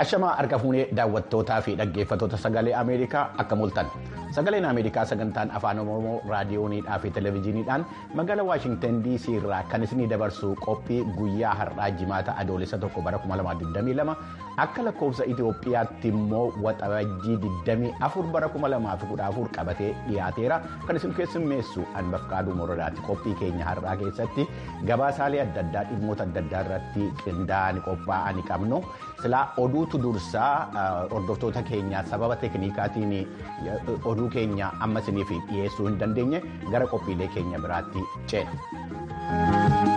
Ashamaa harka fuunee daawwattootaa fi dhaggeeffattoota sagalee Ameerikaa akka mul'atan sagaleen Ameerikaa sagantaan afaan Oromoo raadiyooniidhaa fi televezyiiniidhaan magaalaa Waashingtan DC irraa kan isinii dabarsu qophii guyyaa har'aa jimaata adoolessa tokko bara 2022 akka lakkoofsa Itoophiyaatti immoo waxabajjii 24 bara 2014 qabatee dhiyaateera kan isin keessummeessu Anbafqaaduu Moradaati qophii keenya har'aa keessatti gabaasaalee adda addaa dhimmoota adda addaa irratti qindaa'anii qophaa'anii qabnu silaa oduu dursaa hordoftoota keenya sababa teeknikaatiin oduu keenya amma isiniif dhiyeessuu hin dandeenye gara qophiilee keenya biraatti ceena.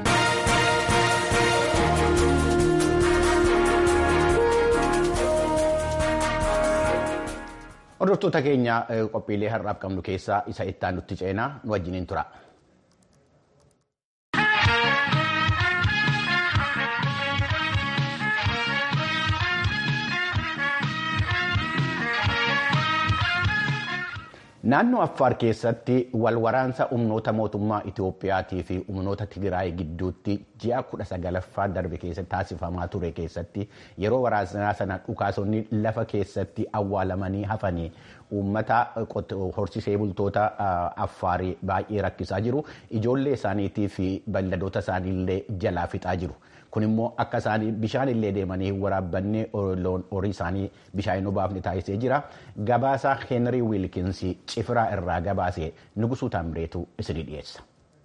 hordoftoota keenya qophiilee har'aaf qabnu keessaa isa itti nutti ceenaa nu wajjiniin tura. Naannoo Affaar keessatti walwaraansa humnoota mootummaa Itoophiyaatii fi humnoota Tigraay gidduutti ji'a kudha sagalaffaa darbe keessatti taasifamaa ture keessatti yeroo waraansaa sana dhukaasonni lafa keessatti awwaalamanii hafanii uummata horsiisee bultoota Affaarii baay'ee rakkisaa jiru. Ijoollee isaaniitii fi beelladoota isaaniillee jalaa fixaa jiru. Kun immoo akka isaanii bishaan illee deemanii waraabbannee horii isaanii bishaan hin obaafne taasisee jira. Gabaasa Heenrii Wiilkinsi cifiraa irraa gabaasee Nugusuu Taambireetu isinii dhiyeessa.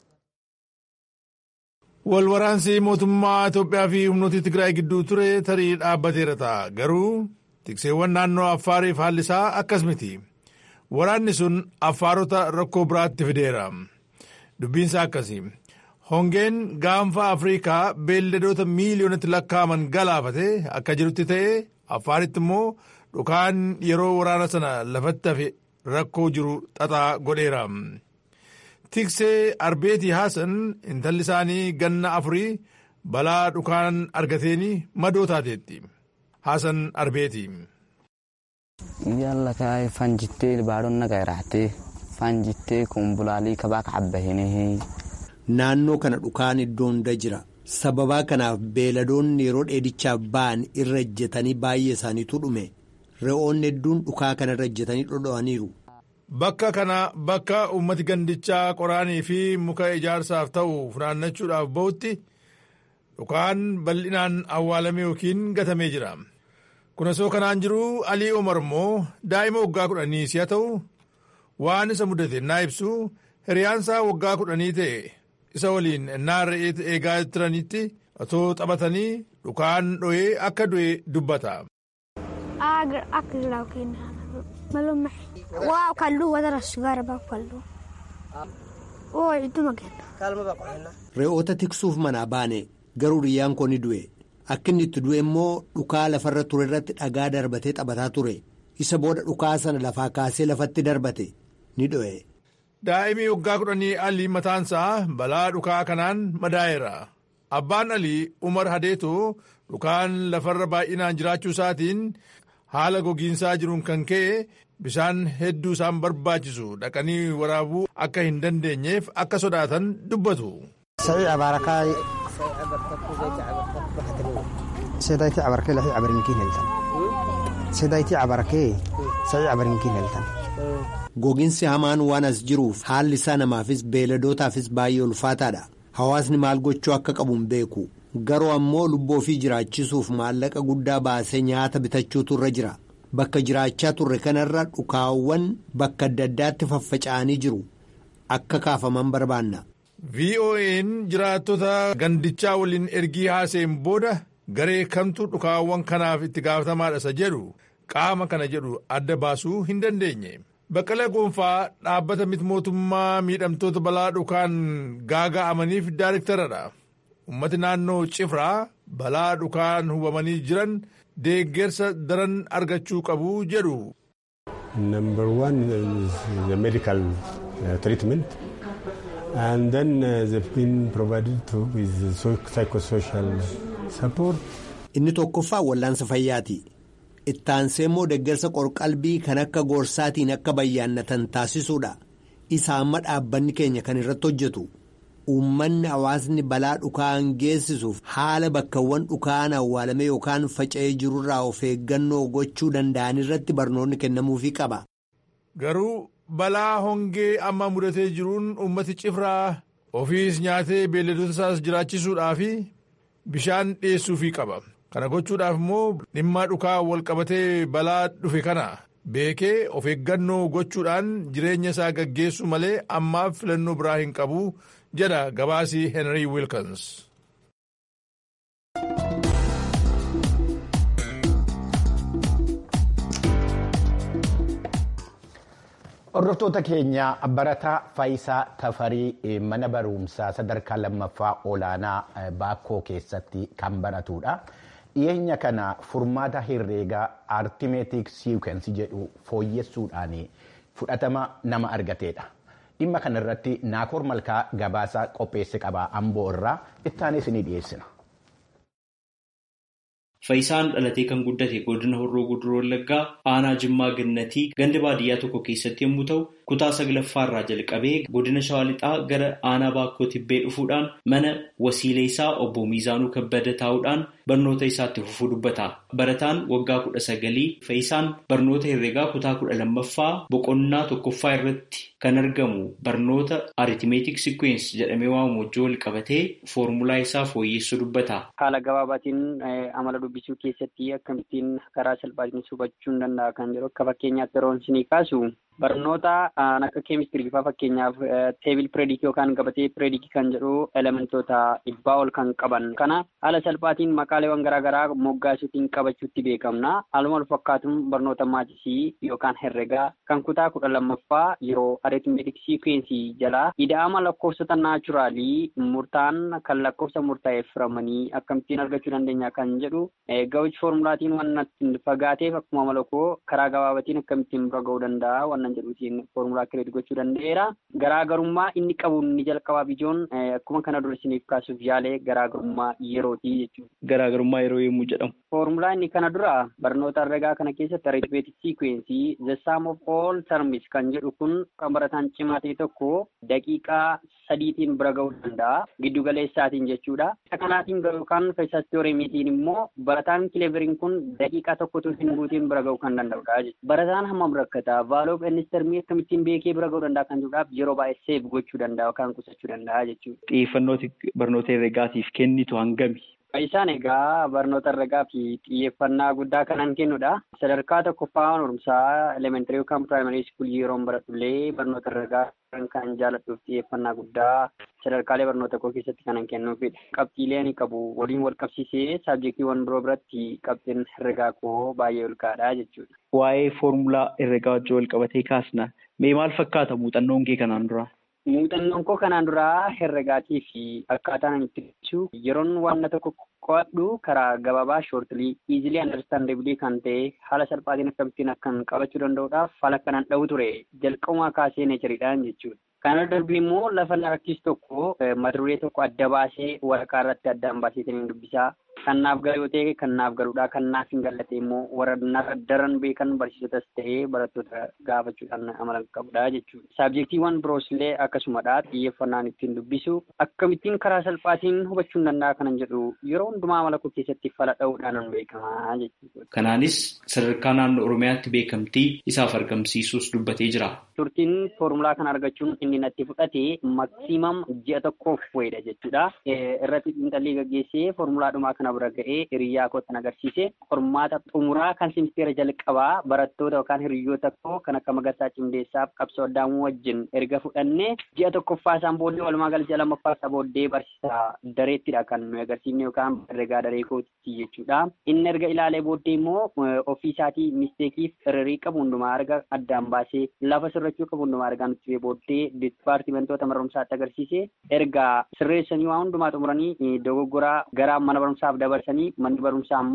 Walwaraansi mootummaa Itoophiyaa fi humnoota Tigraay gidduu ture tarii dhaabbateera ta'a. Garuu tikseewwan naannoo Affaariif haalli isaa akkas miti. Waraanni sun Affaarota rakkoo biraatti fideera. Dubbiinsaa akkasi. Hongeen gaanfa Afrikaa beelladoota miiliyoonatti lakkaa'aman galaafate akka jirutti ta'e Affaaritti immoo dhukaan yeroo waraana sana lafatti hafe rakkoo jiru xaxaa godheera. Tiksee Arbeetii Haasan intalli isaanii ganna afurii balaa dhukaan argateeni madoo taateetti. Haasan Arbeetii. Yalla kaa'ee fanjittee baadonna gairaatee fanjittee kumbulaalii kabaa kacabbahinee. Naannoo kana dhukaan iddoo hunda jira. Sababaa kanaaf beeladoonni yeroo dheedichaaf ba'an irra ejjetanii baay'ee isaaniitu dhume. Re'oonni hedduun dhukaa kana irra ejjetanii dhodho'aniiru. Bakka kana bakka uummati gandichaa qoraanii fi muka ijaarsaaf ta'u funaannachuudhaaf ba'utti dhukaan bal'inaan awwaalame yookiin gatamee jira. Kunasoo kanaan jiru Alii Omar immoo daa'ima waggaa kudhanii si'a ta'u waan isa mudate naa ibsu hiriyaansaa waggaa kudhanii ta'e. isa waliin ennaa re'ee eegaa turanitti otoo taphatanii dhukaan dho'ee akka du'e dubbata. Re'oota tiksuuf manaa baane garuu riyyaan koo ni du'e akka inni itti du'e immoo dhukaa lafarra ture irratti dhagaa darbatee taphataa ture isa booda dhukaa sana lafaa kaasee lafatti darbate ni dho'e. Daa'imii waggaa kudhanii alii mataansaa balaa dhukaa kanaan madaa'eera. Abbaan alii Umar Hadeetoo dhukaan lafarra baay'inaan jiraachuu isaatiin haala gogiinsaa jiruun kan ka'e bishaan hedduu isaan barbaachisu dhaqanii waraabuu akka hin dandeenyeef akka sodaatan dubbatu. Gogiinsi hamaan waan as jiruuf haalli isaa namaafis beeladootaafis baay'ee ulfaataadha. Hawaasni maal gochuu akka qabu hin beeku. Garuu ammoo lubbuu ofii jiraachisuuf maallaqa guddaa baasee nyaata bitachuutu irra jira. Bakka jiraachaa turre kanarra dhukaawwan bakka adda addaatti faffaca'anii jiru. Akka kaafaman barbaanna. VOA'n jiraattota gandichaa waliin ergii haaseen booda garee kamtu dhukaawwan kanaaf itti gaafatamaadha isa jedhu qaama kana jedhu adda baasuu hin dandeenye. Baqqala Goonfaa dhaabbata miti mootummaa miidhamtoota balaa dhukaan gaaga'amaniif daayiriktaradha. Uummati naannoo Cifraa balaa dhukaan hubamanii jiran deeggarsa daran argachuu qabu jedhu. Number one is the medical uh, treatment and then uh, they've been provided to with psychosocial support. Inni tokkoffaa wallaansa fayyaati. Ittaansee immoo deeggarsa qorqalbii kan akka gorsaatiin akka bayyaannatan taasisuudha. Isa amma dhaabbanni keenya kan irratti hojjetu. uummanni hawaasni balaa dhukaan geessisuuf haala bakkawwan dhukaan awwaalame yookaan faca'ee jirurraa of eeggannoo gochuu danda'an irratti barnoonni kennamuufii qaba. Garuu balaa hongee amma mudatee jiruun uummati cifraa ofiis nyaatee beelladoota isaas jiraachisuudhaa fi bishaan dhiyeessuufii qaba. Kana gochuudhaaf immoo dhimma dhukaa wal qabatee balaa dhufe kana beekee of eeggannoo gochuudhaan jireenya isaa gaggeessu malee ammaaf filannoo biraa hin qabu jedha gabaasii Henry Wilkins. Hordoftoota keenya barataa Faayisaa Tafarii mana barumsaa sadarkaa lammaffaa olaanaa Baakkoo keessatti kan baratudha. Dhiyeenya kana furmaata herreegaa artimeetik siikwensii jedhu fooyyessuudhaan fudhatama nama argateedha. Dhimma kana irratti Naakoor Malkaa gabaasaa qopheesse qaba Amboo irraa ittaanis ni dhiyeessina. Faayisaan dhalatee kan guddate godina Horroo Guduroo Wallaggaa aanaa Jimmaa Gannatii ganda baadiyyaa tokko keessatti yommuu ta'u, kutaa saglaffaa irraa jalqabee godina Shawaa Lixaa gara aanaa Baakkoo Tibbee dhufuudhaan mana wasiilee isaa obbo Miizaanuu Kabbada taa'uudhaan barnoota isaatti fufuu dubbata. Barataan waggaa kudha sagalii Faayisaan barnoota herreegaa kutaa kudha lammaffaa boqonnaa tokkoffaa irratti kan argamu barnoota aritimeetik sikweensi jedhamee waamamu wajjin wal qabatee foormulaa isaa fooyyessuu dubbata. Haala gabaabaatiin amala dubbisuu keessatti akkamittiin karaa salphaatiin hubachuun danda'a kan jedhu akka fakkeenyaatti yeroo isinii kaasu barnoota akka keemistirii faa fakkeenyaaf teebil pireedikii yookaan gabatee pireedikii kan jedhu elementoota dhibbaa ol kan qaban kana haala salphaatiin maqaaleewwan garaagaraa moggaasuutiin qabachuutti beekamna haaluma wal fakkaatuun barnoota maatisii yookaan herregaa kan kutaa kudha lammaffaa yeroo aritmeetik siikwensii jalaa ida'ama lakkoofsota naachuraalii murtaan kan lakkoofsa murtaa'eef firamanii akkamittiin argachuu dandeenya kan jedhu gawichi foormulaatiin waan fagaateef akkuma malakoo karaa gabaabatiin akkamittiin bira ga'uu danda'a waan jedhuutiin foormulaa kireedii gochuu danda'eera. Garaagarummaa inni qabu inni jalqabaa bijoon akkuma kana dura isiniif kaasuuf yaalee garaagarummaa yerooti jechuudha. Garaagarummaa yeroo yommuu jedhamu. Foormulaa inni kana dura barnoota herregaa kana keessatti arithmeetik siikwensii the sum of all terms kan jedhu kun kan barataan cimaa ta'e tokko daqiiqaa sadiitiin bira ga'uu danda'a. Giddu galeessaatiin jechuudha. Kanaatiin yookaan feesas tiyooreemiitiin immoo barataan kileveriin kun daqiiqaa tokkotu hin guutiin bira ga'uu kan danda'udha jechuudha. Barataan hammam rakkata vaaloo innistermii akkamittiin beekee bira ga'uu danda'a kan jedhuudhaaf yeroo baay'ee seef gochuu danda'a yookaan qusachuu danda'a jechuudha. Xiyyeeffannooti barnoota herregaatiif kennitu hangami? Isaan egaa barnoota herregaa fi xiyyeeffannaa guddaa kanan kennudha. Sadarkaa tokkoffaa barumsaa elementarii yookaan piraayimarii iskuulii yeroon baradhullee barnoota herregaa kan jaaladhuuf xiyyeeffannaa guddaa sadarkaalee barnoota koo keessatti kanan kennuufidha. Qabxiilee ani qabu waliin wal qabsiisee saabjektiiwwan biroo biratti qabxiin herregaa koo baay'ee ol ka'aadha jechuudha. Waa'ee foormulaa herregaa wajjin wal qabatee kaasna. Mee maal fakkaata muuxannoon kee kanaan dura? Muuxannoon koo kanaan duraa herregaatii fi akkaataan ani itti ibsu yeroon waan tokko qo'adhu karaa gabaabaa shoortilii iizilii andarstaandeebilii kan ta'e haala salphaatiin akkamittiin akkan qabachuu danda'uudhaaf haala kanaan dha'u ture jalqabumaa kaasee neechariidhaan jechuudha. Kana darbii immoo lafa larakkiis tokko mata duree tokko adda baasee waraqaa irratti addaan baasee dubbisaa kan naaf galu yoo ta'e kan naaf galuudha kan naaf hin galle immoo warra narra daran beekan barsiisotas ta'ee barattoota gaafachuudhaan amala qabudha jechuudha. Saabjektiiwwan biroos illee akkasumadha xiyyeeffannaan ittiin dubbisu akkamittiin karaa salphaatiin hubachuu danda'a kanan jedhu yeroo hundumaa amala koo keessatti fala dha'uudhaan beekamaa jechuudha. Kanaanis sadarkaa naannoo Oromiyaatti beekamtii isaaf argamsiisuus dubbatee jira. Turtiin foormulaa kana argachuun inni natti fudhate maksiimam ji'a tokkoof wayidha jechuudha. Irratti xiinxallii gaggeessee foormulaadhumaa kana bira ga'ee hiriyyaa kootan agarsiise qormaata xumuraa kan simisteera jalqabaa barattoota yookaan hiriyoota koo kan akka Magarsaa Cimdeessaaf qabsoo addaamuu wajjin erga fudhannee ji'a tokkoffaa isaan booddee walumaa gala ji'a lammaffaa isaa booddee barsiisaa dareettidha kan nuyi agarsiifne yookaan herregaa daree kootitti jechuudha. Inni erga ilaalee booddee immoo ofii isaatii misteekiif hirrii qabu hundumaa arga addaan baasee lafa sirrachuu qabu hundumaa argaa nutti booddee dipaartimentoota mana barumsaatti agarsiise erga sirreessanii waa hundumaa xumuranii dogoggoraa gara mana barumsaaf dabarsanii manni barumsaa immoo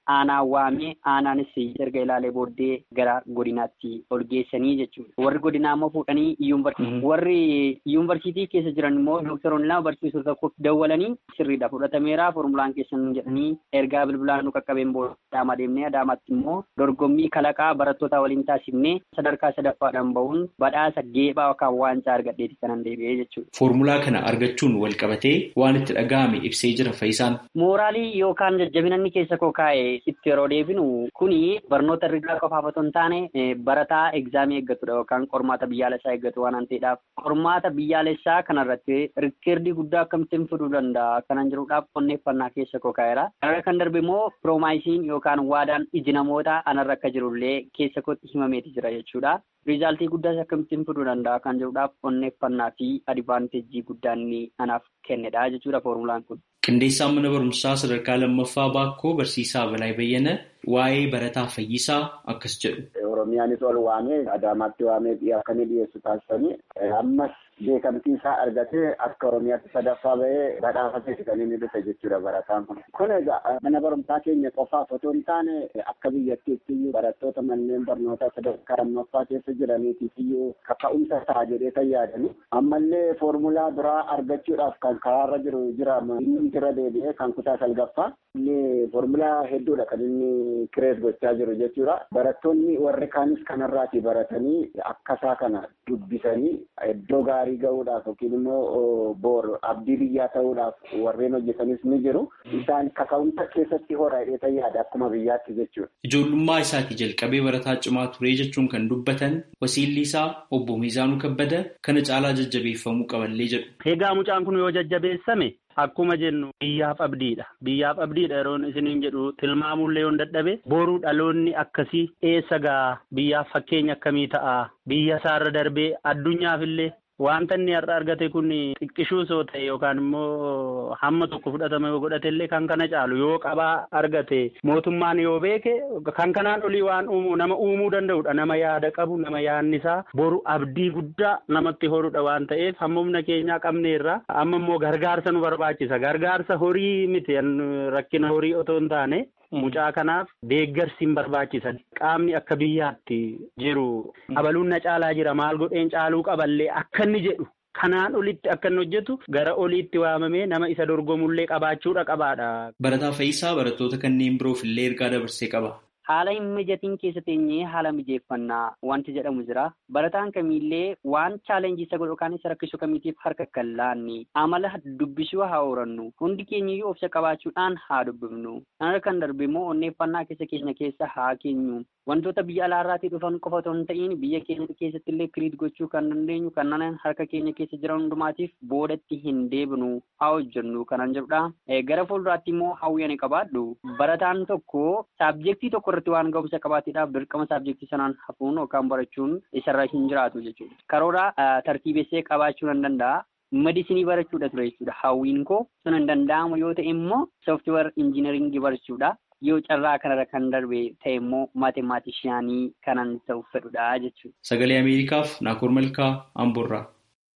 aanaa waamee aanaanis erga ilaalee booddee gara godinaatti ol geessanii jechuudha. Warri godinaa immoo fuudhanii yuunivarsiitii warri yuunivarsiitii keessa jiran immoo doktoroonni lama barsiisuu tokko dawwalanii sirriidha fudhatameera formulaan keessan jedhanii ergaa bilbilaan nu qaqqabeen booda adaamaa deemnee adaamaatti immoo dorgommii kalaqaa barattoota waliin taasifnee sadarkaa sadaffaadhaan bahuun badhaasa geephaa yookaan waancaa argadheeti kanan deebi'ee jechuudha. Foormulaa kana argachuun wal qabatee waan itti dhaga'ame ibsee jira Faayisaan. Mooraalii yookaan jajjabinanni keessa koo kaa'e itti yeroo deebinu kuni barnoota herregaa qofaaf otoo hin taane barataa egzaamii eeggatudha yookaan qormaata biyyaalessaa eeggatu waan ta'eedhaaf qormaata biyyaalessaa kanarratti rikkeerdii guddaa akkamittiin fiduu danda'a kanan jiruudhaaf qonneeffannaa keessa koo kaa'eera. Kanarra kan darbe immoo piroomaayisiin yookaan waadaan iji namoota anarra akka jirullee keessa kootti himameeti jira jechuudha. Riizaaltii guddaas akkamittiin fiduu danda'a kan jedhuudhaaf qonneeffannaa fi adivaanteejii guddaa inni anaaf kennedha jechuudha foormulaan kun. Qindeessaan mana barumsaa sadarkaa lammaffaa baakkoo barsiisaa Balaa Bayyana waa'ee barataa fayyisaa akkas jedhu. Oromiyaanis ol waamee Adaamaatti waamee akka inni dhiyeessu taasisanii ammas beekamtii isaa argatee akka Oromiyaatti sadaffaa bahee badhaafateeti kan inni dhufe jechuudha barataan kun. Kun egaa mana barumsaa keenya qofaaf otoo hin taane akka biyyattiitti iyyuu barattoota manneen barnootaa sadarkaa lammaffaa keessa jiraniitiif iyyuu kaka'umsa ta'a jedhee kan yaadani. Ammallee foormulaa biraa argachuudhaaf kan karaarra jiru jira inni irra deebi'ee kan kutaa salgaffaa inni foormulaa hedduudha kan inni kireet gochaa jiru jechuudha. Barattoonni warri kaanis kanarraati baratanii akkasaa kana dubbisanii iddoo gaarii gahuudhaaf yookiin immoo boor abdii biyyaa ta'uudhaaf warreen hojjetanis ni jiru. Isaan kaka'umsa keessatti hora hidheeta yaada akkuma biyyaatti jechuudha. Ijoollummaa isaatii jalqabee barataa cimaa ture jechuun kan dubbatan wasiilli isaa obbo Miizaanuu Kabbada kana caalaa jajjabeeffamuu qaballee jedhu. Egaa mucaan kun yoo jajjabeessame akkuma jennu biyyaaf abdiidha. Biyyaaf abdiidha yeroon isiniin jedhu tilmaamullee yoon dadhabe boruu dhaloonni akkasii eessa gaa biyyaaf fakkeenya akkamii ta'a biyya isaarra darbee addunyaafillee wanta inni har'a argate kun xiqqishuu soo ta'e yookaan immoo hamma tokko fudhatama yoo godhate illee kan kana caalu yoo qabaa argate mootummaan yoo beeke kan kanaan olii waan uumu nama uumuu danda'udha nama yaada qabu nama yaadni isaa boru abdii guddaa namatti horudha waan ta'eef hamma humna keenyaa qabneerra amma immoo gargaarsa nu barbaachisa gargaarsa horii miti rakkina horii otoo hin taane. Mucaa kanaaf deeggarsi hin barbaachisan qaamni akka biyyaatti jiru abaluun na caalaa jira maal godheen caaluu qaballee akka inni jedhu kanaan olitti akka inni hojjetu gara oliitti waamamee nama isa dorgomullee qabaachuudha qabaadha. Barataa Fayyisaa barattoota kanneen biroof illee ergaa dabarsee qaba. Haala hin mijatiin keessa teenyee haala mijeeffannaa wanti jedhamu jira. Barataan kamiillee waan chaalenjii isa godhu yookaan isa rakkisu kamiitiif harka kan laanne amala dubbisuu haa horannu. Hundi keenyayyuu obsa qabaachuudhaan haa dubbifnu. Kanarra kan darbe immoo onneeffannaa keessa keenya keessa haa keenyu. Wantoota biyya alaarraatii dhufan qofa otoo hin ta'in biyya keenya keessatti illee kiriit gochuu kan dandeenyu kanneen harka keenya keessa jiran hundumaatiif boodatti hin deebinu haa hojjennu kanan jedhudha. Gara fuulduraatti immoo hawwii ani qabaadhu. Barataan tokko saabjektii tokko irratti waan ga'umsa qabaateedhaaf dirqama saabjektii sanaan hafuun yookaan barachuun isarra hin jiraatu jechuudha. Karoora tartiibessee qabaachuu nan danda'a. Medisinii barachuudha ture jechuudha. Hawwiin koo sun hin danda'amu yoo ta'e immoo sooftiweer injiinaringii barachuudha. Yoo carraa kanarra kan darbe ta'e immoo maatimaatishiyaanii kanan ta'uuf fedhudha jechuudha. Sagalee Ameerikaaf Naakoor Malkaa Amboorraa.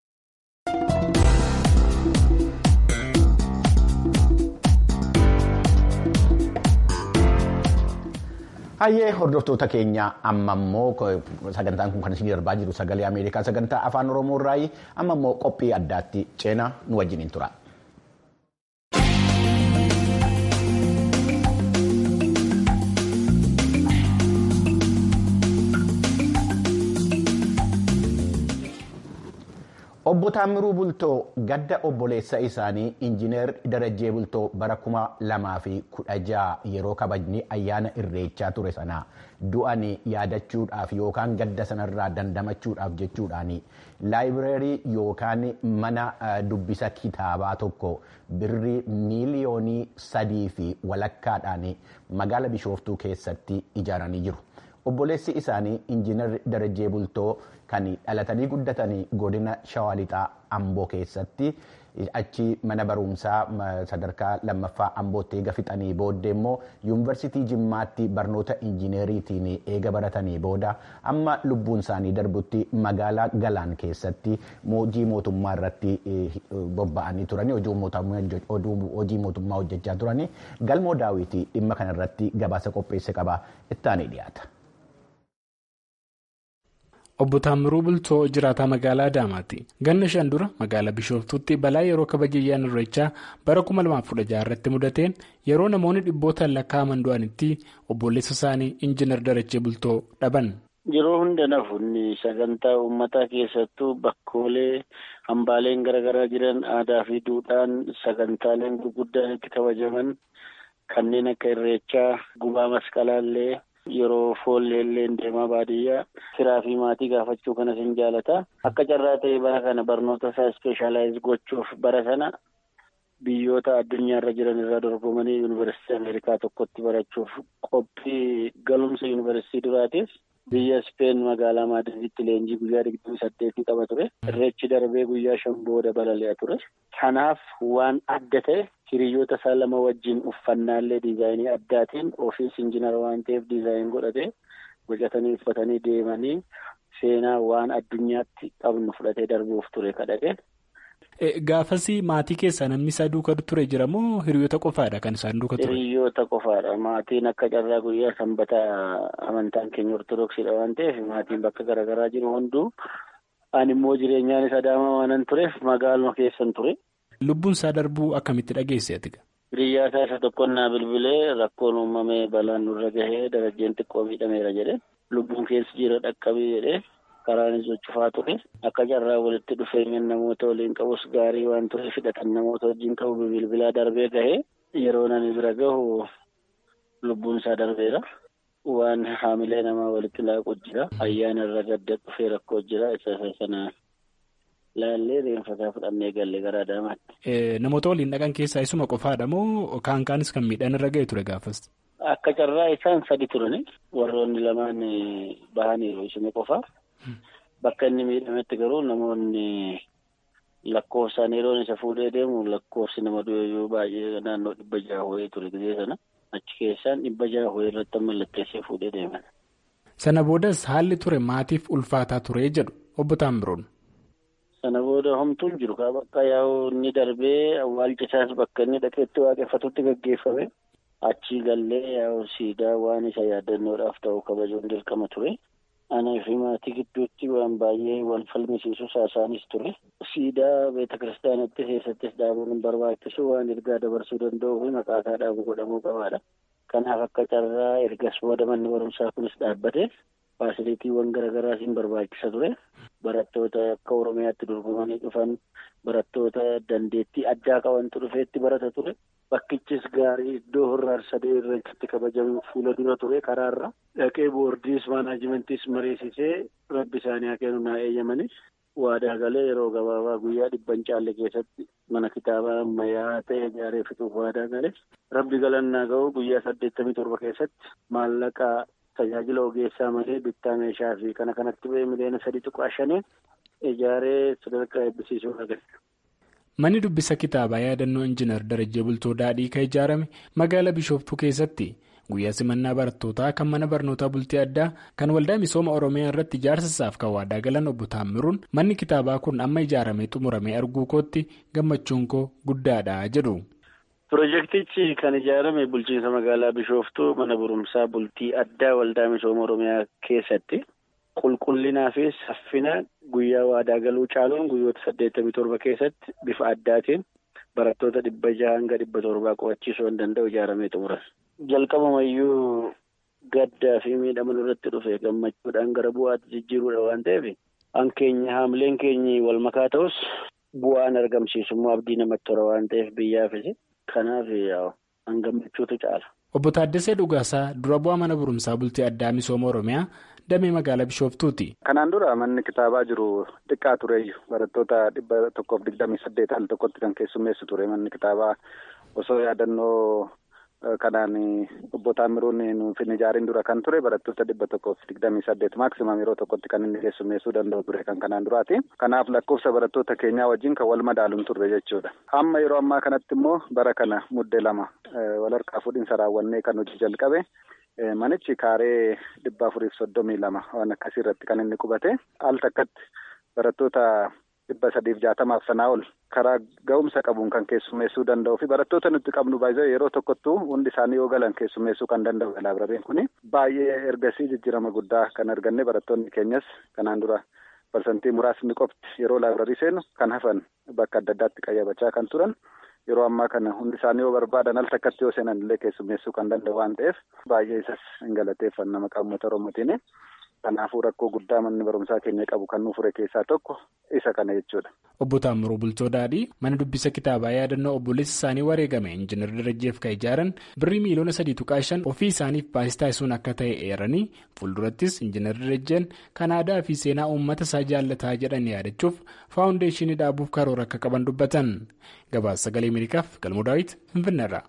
Hayyee hordoftoota keenya amma immoo sagantaan kun kan isin darbaa jiru sagalee Ameerikaa sagantaa afaan Oromoo irraayi amma immoo qophii addaatti ceenaa nu wajjiniin tura. Obbo Taamiruu Bultoo gadda obboleessa isaanii Injiinar Darajjee Bultoo bara kuma lamaa fi kudha jaha yeroo kabajni ayyaana irreechaa ture sana du'an yaadachuudhaaf yookaan gadda sanarraa dandamachuudhaaf jechuudhaan laayibireerii yookaan mana dubbisa kitaabaa tokko birrii miiliyoonii sadii fi walakkaadhaan magaala Bishooftuu keessatti ijaaranii jiru. obboleessi isaanii injiinar Darajjee Bultoo kan dhalatanii guddatanii godina Shawaa Lixaa Amboo keessatti achi mana barumsaa sadarkaa lammaffaa Ambootti eega fixanii booddee immoo yuunivarsiitii Jimmaatti barnoota injiineriitiin eega baratanii booda amma lubbuun isaanii darbutti magaalaa Galaan keessatti hojii mootummaa irratti bobba'anii turanii hojii mootummaa hojjechaa turanii galmoo daawwitii dhimma kanarratti gabaasa qopheesse qaba ittaanii dhiyaata. Obbo Taamiruu Bultoo jiraataa magaalaa Adaamaati. Ganna shan dura magaalaa Bishooftuutti balaa yeroo kabaja ayyaana irreechaa bara 2016 irratti mudateen yeroo namoonni dhibbootaan lakkaa'aman du'anitti obboleessa isaanii Injiinar Darajjee Bultoo dhaban. Yeroo hunda nafuun sagantaa uummataa keessattuu bakkoolee hambaaleen garaagaraa jiran aadaa fi duudhaan sagantaaleen gurguddaan itti kabajaman kanneen akka irreechaa gubaa masqalaallee. Yeroo foolleelleen deemaa baadiyyaa firaa fi maatii gaafachuu kanas hin jaalata. Akka carraa ta'e bara kana barnoota isaa ispeeshaalaayiz gochuuf bara sana biyyoota addunyaarra jiran irraa dorgomanii yuunivarsiitii Ameerikaa tokkotti barachuuf qophii galumsa yuunivarsiitii duraatiif biyya Speen magaalaa Maadriditti leenjii guyyaa digdamii saddeetii qaba ture. Irreechi darbee guyyaa shan booda balali'a ture. Kanaaf waan adda ta'e hiriyoota isaa lama wajjin uffannaallee diizaayinii addaatiin ofiis injiinara waan ta'eef diizaayin godhatee bocatanii uffatanii deemanii seenaa waan addunyaatti qabnu fudhatee darbuuf ture kadhate. Gaafasii maatii keessaa namni isaa duuka ture jira moo hiriyoota qofaadha kan isaan duuka ture? Hiriyoota qofaadha. Maatiin akka carraa guyyaa sanbataa amantaan keenya ortodoksiidha waan ta'eef maatiin bakka garaagaraa jiru hunduu ani immoo jireenyaanis adaamaa waanan tureef magaaluma keessan ture. Lubbuun isaa darbuu akkamitti dhageesse ati? Hiriyyaa isaa isa tokkonnaa bilbilee rakkoon uumamee balaan nurra gahee darajjeen xiqqoo miidhameera jedhe lubbuun keessa jira dhaqqabii jedhee karaanis cufaa ture akka carraa walitti dhufeenya namoota waliin qabus gaarii waan ture fidhatan namoota wajjin qabu bilbilaa darbee gahee yeroo nani bira gahu lubbuun isaa darbeera. Waan haamilee namaa walitti laaqu jira ayyaana irra gadda dhufee rakkoo jira isa sana. Laallee reenfataa fudhannee galle gara Adaamaatti. Namoota waliin dhaqan keessaa isuma qofaadha moo kaan kaanis kan miidhaan irra ga'e ture gaafas? Akka carraa isaan sadi turani warroonni lamaan bahaniiru isuma qofaa. Bakka inni miidhametti garuu namoonni lakkoofsaan yeroon isa fuudhee deemu lakkoofsi nama du'eeyyuu baay'ee naannoo dhibba jaha wayii ture gisee sana achi keessaan dhibba jaha wayii irratti mallatteessee fuudhee deeman. Sana boodas haalli ture maatiif ulfaataa ture jedhu obbo Taambiroon. Sana booda homtuun jiru kaa bakka yaa'u inni darbee awwaalcha isaas bakka inni dhaqeetti waaqeffatutti gaggeeffame achii gallee yaa'u siidaa waan isa yaadannoodhaaf ta'u kabajuun dirqama ture. Anaa fi maatii gidduutti waan baay'ee wal falmisiisu saasaanis ture. Siidaa beeta kiristaanatti keessattis dhaabuun hin barbaachisu waan ergaa dabarsuu danda'uu fi maqaa isaa dhaabu godhamuu qabaadha. Kanaaf akka carraa ergas booda manni barumsaa kunis dhaabbate faasiliitiiwwan garaagaraas hin barbaachisa ture. Barattoota akka Oromiyaatti dorgomanii dhufan barattoota dandeettii addaa qabantu dhufeetti barata ture. Bakkichis gaarii iddoo horraar sadee irreechatti kabajamu fuula dura ture karaarra. Dhaqee boordiis maanaajimentis mariisisee rabbi isaanii haa kennu naa eeyyamanii waadaa galee yeroo gabaabaa guyyaa dhibban caalle keessatti mana kitaabaa ammayyaa ta'e ijaaree fixuuf waadaa galee rabbi galannaa ga'u guyyaa saddeettamii torba keessatti maallaqa tajaajila ogeessaa malee bittaa meeshaa fi kana kanatti ba'ee miliyoona sadii tuqaa shanii ijaaree sadarkaa eebbisiisuu dhagahe. Manni dubbisa kitaabaa yaadannoo injiinar Darajjee Bultoo Daadhii kan ijaarame magaalaa Bishooftuu keessatti guyyaa simannaa barattootaa kan mana barnootaa bultii addaa kan waldaa misooma Oromiyaa irratti ijaarsa isaaf kan waadaa galan obbo Taammiruun manni kitaabaa kun amma ijaaramee xumuramee arguu kootti gammachuun koo guddaadha jedhu. Pirojektichi kan ijaarame bulchiinsa magaalaa Bishooftuu mana barumsaa bultii addaa waldaa misooma Oromiyaa keessatti. Qulqullinaa fi saffina guyyaa waadaa galuu caaluun guyyoota saddeettamii torba keessatti bifa addaatiin barattoota dhibba jaha hanga dhibba torbaa qo'achiisuu kan danda'u ijaaramee xumuran. Jalqabamayyuu gaddaa fi miidhama irratti dhufe gammachuudhaan gara bu'aatti jijjiiruudha waan ta'eef hankeenya haamileen keenyi wal makaa ta'us bu'aan argamsiisummaa abdii namatti tola waan ta'eef biyyaafis kanaaf hangammachuutu caala. Obbo Taaddasee Dhugaasaa dura bu'aa mana barumsaa bultii addaa misooma Oromiyaa damee magaalaa Bishooftuuti. Kanaan dura manni kitaabaa jiru xiqqaa tureeyyu barattoota dhibba tokkoof digdamii saddeet al tokkotti kan keessummeessu ture manni kitaabaa osoo yaadannoo kanaan obbo Taamiruun nuuf hin ijaarin dura kan ture barattoota dhibba tokkoof digdamii saddeet maaksimam yeroo tokkotti kan inni keessummeessuu danda'u ture kan kanaan duraati. Kanaaf lakkoofsa barattoota keenyaa wajjin kan wal madaaluun turre jechuudha. Amma yeroo ammaa kanatti immoo bara kana muddee lama walharkaa fuudhinsa raawwannee kan hojii jalqabe. Manichi kaaree dhibba afuriif soddomii lama waan akkasii irratti kan inni qubate al takkatti barattoota dhibba sadiif jaatamaaf sanaa ol karaa ga'umsa qabuun kan keessummeessuu danda'u fi barattoota nuti qabnu baay'ee yeroo tokkottuu hundi isaanii yoo galan keessummeessuu kan danda'u laabrariin kuni baay'ee ergasii jijjiirama guddaa kan arganne barattoonni keenyas kanaan dura parsantii muraasni qofti yeroo laabrarii seenu kan hafan bakka adda addaatti qayyabachaa kan turan. Yeroo ammaa kana hundi isaanii yoo barbaadan al takkatti yoo seenan illee keessummeessuu kan danda'u waan ta'eef baay'ee isas hin galateeffanna maqaa uummata Oromootiin. Kanaafuu rakkoo guddaa manni barumsaa keenya qabu kan nuuf fure keessaa tokko isa kana jechuudha. Obbo Taamiruu Bultoo Daadhii mana dubbisa kitaabaa yaadannoo obboleessi isaanii wareegame injiinar Darajjeef kan ijaaran birrii miiliyoona sadii tuqaa shan ofii isaaniif baasii taasisuun akka ta'e eeranii fuuldurattis injiinar Darajjeen kan aadaa fi seenaa uummata isaa jaallataa jedhan yaadachuuf faawundeeshinii dhaabuuf karoora akka qaban dubbatan. Gabaasa sagalee Ameerikaaf galmoo daawwiti Finfinneerra.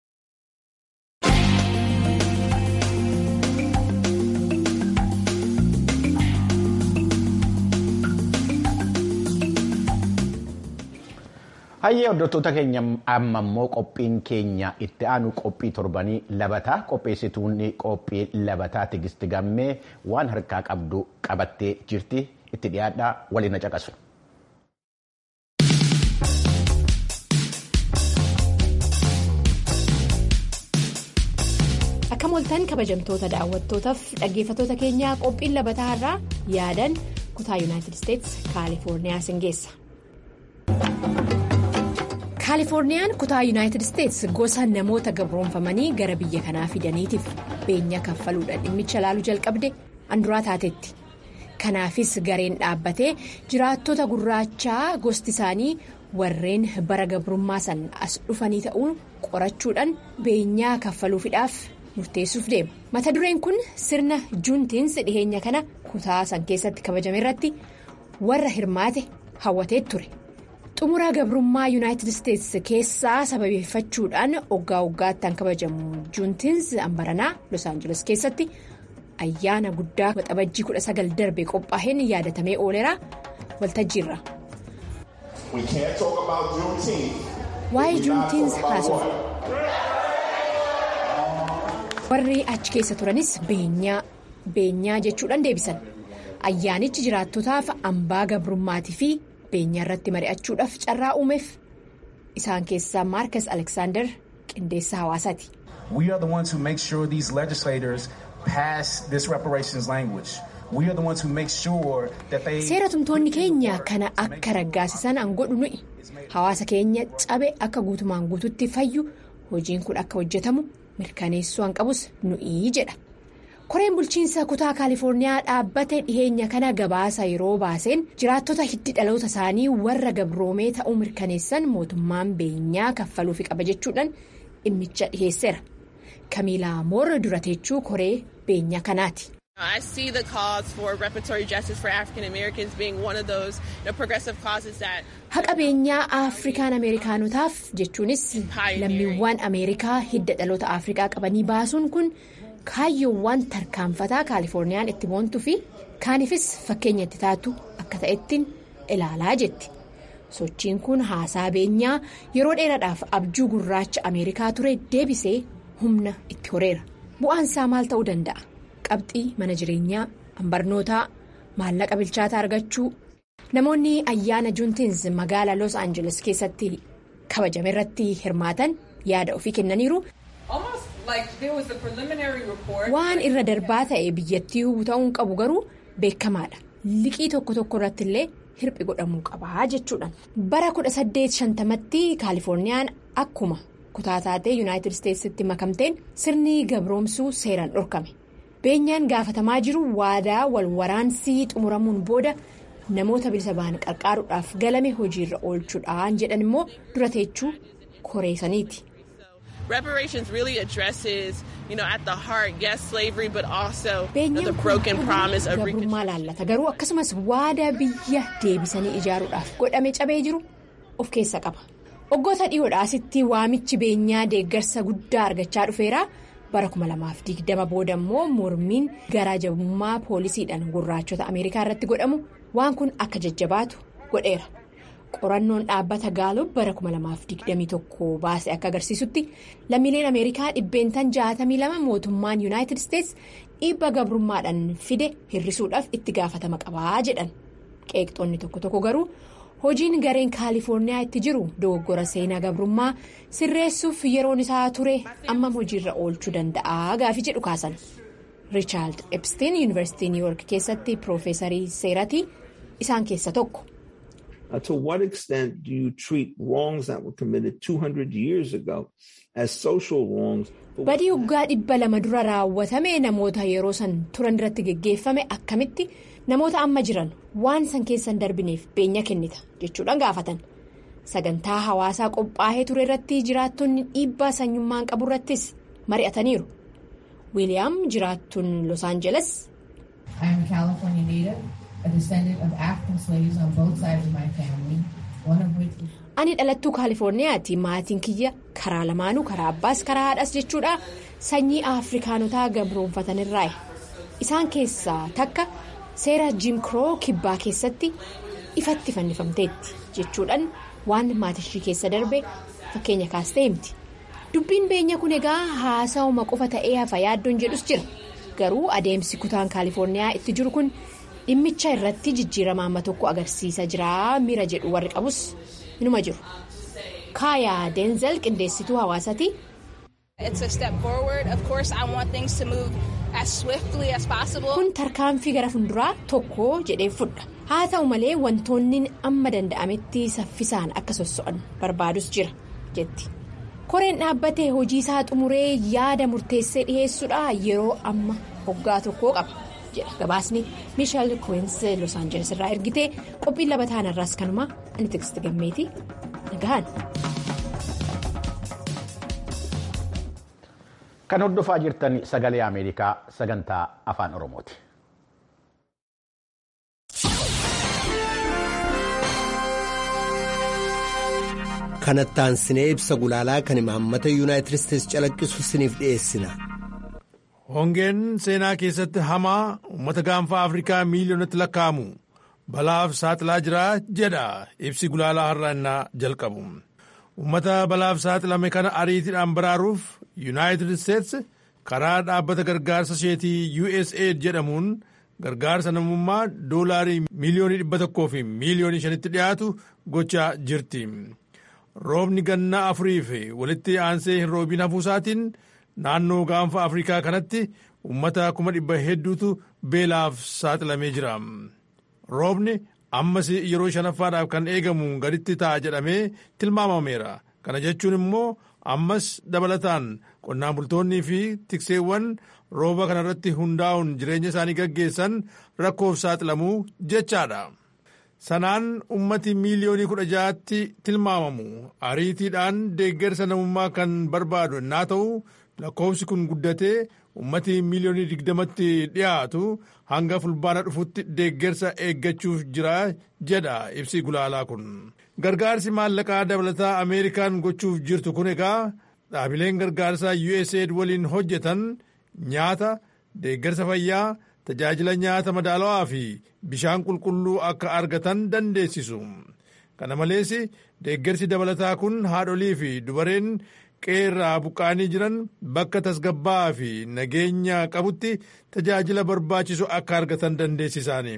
Hayyee hordoftoota keenya amma immoo qophiin keenya itti aanu qophii torbanii labataa qopheessituun qophii labataa tigisti gammee waan harkaa qabdu qabattee jirti itti dhiyaadhaa waliin na caqasu. Akka moltan kabajamtoota daawwattootaaf dhaggeeffattoota keenyaa qophiin labataa irraa yaadan kutaa yuunaayitid isteetsi kaalifoorniyaa singeessa. kaalifoorniyaan kutaa yuunaayitid isteetsi gosa namoota gabroonfamanii gara biyya kanaa fidaniitiif beenya kaffaluudhaan dhimmicha ilaaluu jalqabde anduraa taatetti kanaafis gareen dhaabbatee jiraattota gurraachaa gosti isaanii warreen bara gabrummaa san as dhufanii ta'uun qorachuudhaan beenyaa kaffaluufiidhaaf murteessuuf deema mata dureen kun sirna juuntiinsi dhiheenya kana kutaa san keessatti kabajame irratti warra hirmaate hawwatee ture. xumura gabrummaa yuunaayitid isteetsi keessaa sababeeffachuudhaan oggaa oggaattaan kabajamu juuntiinsi ambaranaa los aangeles keessatti ayyaana guddaa waxabajjii 19 darbe qophaa'een yaadatamee ooleraa waltajjiirra. waa'ee juuntiinsi haasofna. warri achi keessa turanis beenyaa beenyaa jechuudhaan deebisan ayyaanichi jiraattotaaf hambaa gabrummaatii fi. beenyaa irratti mari'achuudhaaf carraa uumeef isaan keessaa maarkas aleksaandar qindeessa hawaasaati. We are the ones who make sure these legislators pass this reparations language. We are the ones who make sure that they. Seera tumtoonni keenya kana akka raggaasisan an godhu nuyi hawaasa keenya cabe akka guutumaan guututti fayyu hojiin kun akka hojjetamu mirkaneessuu an qabus nuyi jedha. koreen bulchiinsa kutaa kaalifoorniyaa dhaabbate dhiheenya kana gabaasa yeroo baaseen jiraattota hiddi dhaloota isaanii warra gabroomee ta'uu mirkaneessan mootummaan beenyaa kaffaluufi qaba jechuudhaan dhimmicha dhiheesseera kamiilaa moora durateechuu koree beenyaa kanaati. I see the cause for reparatory justice for African Americans being one of those you know, progressive causes that. Haqa beenyaa Afrikaan Ameerikaanotaaf jechuunis lammiiwwan Ameerikaa hidda dhaloota Afrikaa qabanii baasuun kun kaayyoowwan tarkaanfataa Kaalifoorniyaan itti boontuu fi kaaniifis fakkeenya itti taatu akka ta'ettiin ilaalaa jetti. Sochiin kun haasaa beenyaa yeroo dheeraadhaaf abjuu gurraacha Ameerikaa ture deebisee humna itti horeera. Bu'aansaa maal ta'uu danda'a? qabxii mana jireenyaa barnootaa maallaqa bilchaataa argachuu namoonni ayyaana juuntiins magaalaa los aangeles keessatti kabajame irratti hirmaatan yaada ofii kennaniiru waan irra darbaa ta'e biyyattii ta'uun qabu garuu beekamaadha liqii tokko tokko irratti illee hirphi godhamuu qabaa jechuudhaan bara 1850tti kaalifoorniyaan akkuma kutaa taatee yuunaayitid isteetsitti makamteen sirni gabroomsuu seeraan dhorkame. beenyaan gaafatamaa jiru waadaa wal waraansii xumuramuun booda namoota bilisa ba'an qarqaaruudhaaf galame hojiirra oolchuudhaan jedhan immoo dura teechuu koreessaniiti. Reparations really addresses, you know, at the heart, yes, slavery, but also the broken promise of gabrummaa laallata garuu akkasumas waadaa biyya deebisanii ijaaruudhaaf godhame cabee jiru of keessa qaba. Waggoota dhiyoodhaasitti waamichi beenyaa deeggarsa guddaa argachaa dhufeera. Bara 2020 booda immoo mormiin garaa jabummaa poolisiidhaan gurraachota Ameerikaa irratti godhamu waan kun akka jajjabaatu godheera. Qorannoon dhaabbata Gaalub bara 2021 baase akka agarsiisutti lammiileen Ameerikaa dhibbeentan 62 mootummaan Yuunaayitid Isteets dhiibba gabrummaadhaan fide hir'isuudhaaf itti gaafatama qabaa jedhan. Qeeqxoonni tokko tokko garuu hojiin gareen kaalifoorniyaa itti jiru dogoggora seenaa gabrummaa sirreessuuf yeroon isaa ture ammam hojiirra oolchuu danda'a gaaffii jedhu kaasan. Riichaard Epstein yuunivarsiitii niiwuork keessatti piroofeesarii seeratii isaan keessa tokko. Uh, to what extent do you treat wrongs that were committed 200 years ago as social wrongs? Badii waggaa dhibba lama dura raawwatame namoota yeroo san turan irratti geggeeffame akkamitti namoota amma jiran waan san keessan darbineef beenya kennita jechuudhaan gaafatan. Sagantaa hawaasaa qophaa'ee ture irratti jiraattonni dhiibbaa sanyummaan qabu irrattis mari'ataniiru. Wiiliyaam jiraattuun Los Angeles. Ani dhalattuu Kaalifoorniyaati. Maatiin kiyya karaa lamaanuu karaa abbaas karaa haadhas jechuudha. Sanyii Afrikaanotaa gabroonfatanirraayi. Isaan keessaa takka seera Jim Crow kibbaa keessatti ifatti fannifamteetti jechuudhaan waan maatishii keessa darbe fakkeenya kaastee himti. Dubbiin beenya kun egaa haasa'uma qofa ta'ee hafa yaaddoon jedhus jira. Garuu adeemsi kutaan Kaalifoorniyaa itti jiru kun. dhimmicha irratti jijjiirama amma tokko agarsiisa jira miira jedhu warri qabus inuma jiru kaayaa deenzel qindeessituu hawaasaati. kun tarkaanfii gara funduraa tokko jedhee fudha haa ta'u malee wantoonni amma danda'ametti saffisaan akka sosso'an barbaadus jira jetti koreen dhaabbatee hojii isaa xumuree yaada murteessee dhiheessuudha yeroo amma hoggaa tokkoo qaba. jedha gabaasni miisheel kuweensi los aanjeles irraa ergitee qophiin labataan irraas kanuma ani tiksti gammeeti nagahan. kan hordofaa jirtan sagalee ameerikaa sagantaa afaan oromooti. kanattaan sinee ibsa gulaalaa kan imaammata yuunaayitid isteetsi calaqqisu siniif dhiyeessina. hongeen seenaa keessatti hamaa uummata gaanfaa afrikaa miiliyoonatti lakkaa'amu balaaf saaxilaa jira jedha ibsi gulaalaa har'aannaa jalqabu uummata balaaf saaxilame kana ariitiidhaan baraaruuf yuunaayitid isteets karaa dhaabbata gargaarsa isheetii usaid jedhamuun gargaarsa namummaa doolaarii miiliyoonii dhibba tokkoo fi miiliyoonii shanitti dhiyaatu gochaa jirti roobni gannaa afurii fi walitti aansee hin roobiin hafuusaatiin. naannoo gaanfa afrikaa kanatti uummata kuma dhibba hedduutu beelaaf saaxilamee jira roobni ammas yeroo shanaffaadhaaf kan eegamu gaditti ta'a jedhamee tilmaamameera kana jechuun immoo ammas dabalataan qonnaan bultoonnii fi tikseewwan rooba kanarratti hundaa'uun jireenya isaanii gaggeessan rakkoof saaxilamuu jechaadha sanaan ummati miiliyoonii kudha ja'aatti tilmaamamu ariitiidhaan deeggarsa namummaa kan barbaadu innaa ta'u lakkoofsi kun guddatee ummati miiliyoonii digdamatti dhiyaatu hanga fulbaana dhufutti deeggarsa eeggachuuf jira jedha ibsi gulaalaa kun gargaarsi maallaqaa dabalataa ameerikaan gochuuf jirtu kun egaa dhaabileen gargaarsaa usaid waliin hojjetan nyaata deeggarsa fayyaa tajaajila nyaata madaalawaa fi bishaan qulqulluu akka argatan dandeessisu kana malees deeggarsi dabalataa kun haadholii fi dubareen qeerraa buqqaanii jiran bakka tasgabbaa fi nageenya qabutti tajaajila barbaachisu akka argatan dandeessisaani.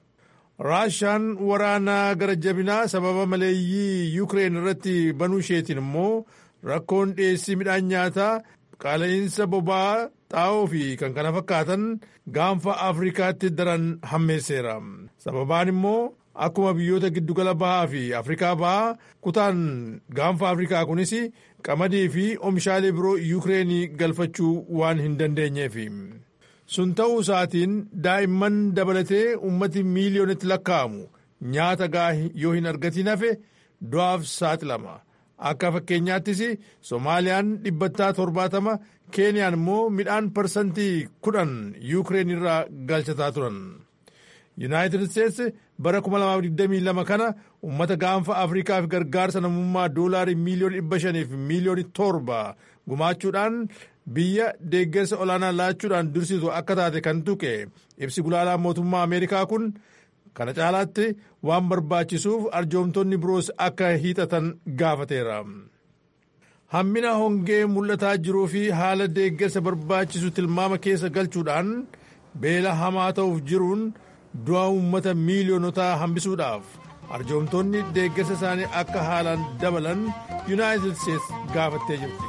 raashaan waraanaa gara jabinaa sababa maleeyyii yuukireen irratti banuu isheetiin immoo rakkoon dhiyeessii midhaan nyaataa qaala'insa boba'aa xaa'oo fi kan kana fakkaatan gaanfa afrikaatti daran hammeesseera sababaan immoo akkuma biyyoota giddugala bahaa fi afrikaa bahaa kutaan gaanfa afrikaa kunis qamadii fi oomishaalee biroo yuukireenii galfachuu waan hin dandeenyeef sun ta'uu isaatiin daa'imman dabalatee ummati miiliyoonitti lakkaa'amu nyaata gahaa yoo hin argatiin hafe du'aaf saaxilama akka fakkeenyaattis soomaaliyaan dhibbantaa torbaatama keeniyaan immoo midhaan parsantii kudhan yuukireen irraa galchataa turan yuunaayitid isteets bara 2022 kana uummata gaanfa afrikaaf gargaarsa namummaa doolaarii miiliyoona 500 fi miiliyoona 7 gumaachuudhaan biyya deeggarsa olaanaa laachuudhaan dursitu akka taate kan tuqe ibsi gulaalaa mootummaa ameerikaa kun kana caalaatti waan barbaachisuuf arjoomtonni biroos akka hiixatan gaafateera. hammina hongee mul'ataa jiruu fi haala deeggarsa barbaachisu tilmaama keessa galchuudhaan beela hamaa ta'uuf jiruun du'a uummata miiliyoonotaa hambisuudhaaf arjoomtonni deeggarsa isaanii akka haalaan dabalan yuunaayitid steets gaafattee jirti.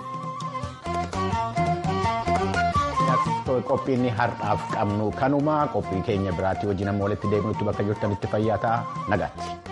qophiin har'aaf qabnu kanuma qophii keenya biraatti wajjin amma walitti deebinutti bakka jirtanitti fayyaa ta'aa nagaatti.